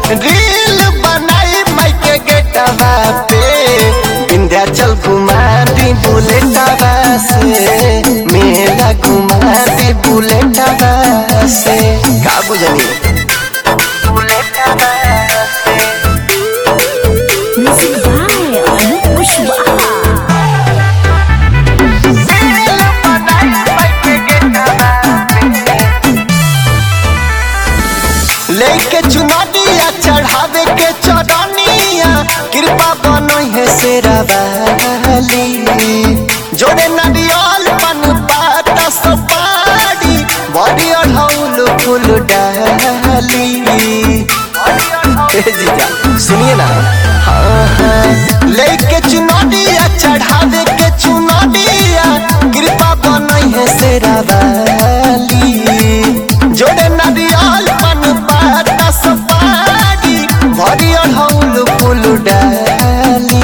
Reel बनाई माई के गेटवा पे विंध्याचल घुमा दी बुलेटवा से मेला घुमा दी बुलेटवा से का बुझनी Music by Anup Kushwaha. लेके चुनौतिया चढ़ावे के चरनिया कृपा बनो है शेरवाली जोड़े नदियाल पन पात सपाड़ी बड़ी अढ़ौल फूल डाली ए जीजा सुनिए ना हाँ, हाँ। लेके चुनौतिया चढ़ावे के चुनौतिया कृपा बनो है शेरवाली जोड़े नदियाल पन पात सपाड़ी बड़ी अढ़ौल फूल डाली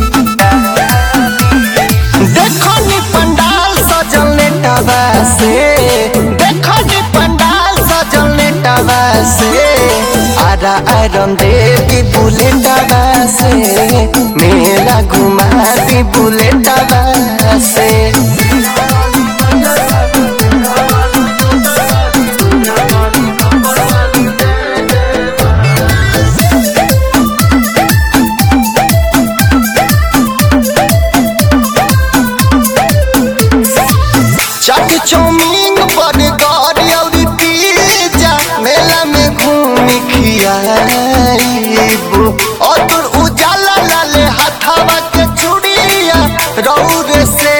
देखो नी पंडाल सजल नेटवा से देखो नी पंडाल सजल नेटवा से आरा आयरन देवी बुलेटवा से मेला घुमा दी बुलेटवा से चाट चौमीन बर्गर और पिज्जा मेला में घूमी खियाइबू और तोर उजाला लाले हाथावा के चूड़िया रौरे से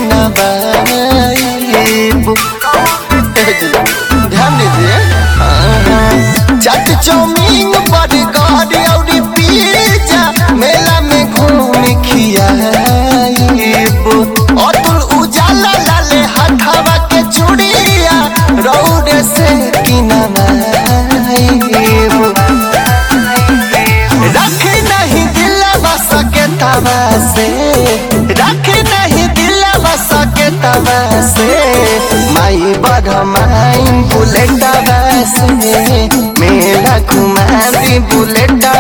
किनबाइबू ध्यान दीजिए चाट चौमीन बर्गर और पिज्जा मेला में घूमी खियाइबू और तोर उजाला लाले हाथावा के चूड़िया रौरे से किनबाइबू रख नहीं दिलवा सके तवा से रख नहीं दिलवा सके तवा से माई बड़ माई बुलेटवा से मेला घुमा दी बुलेटवा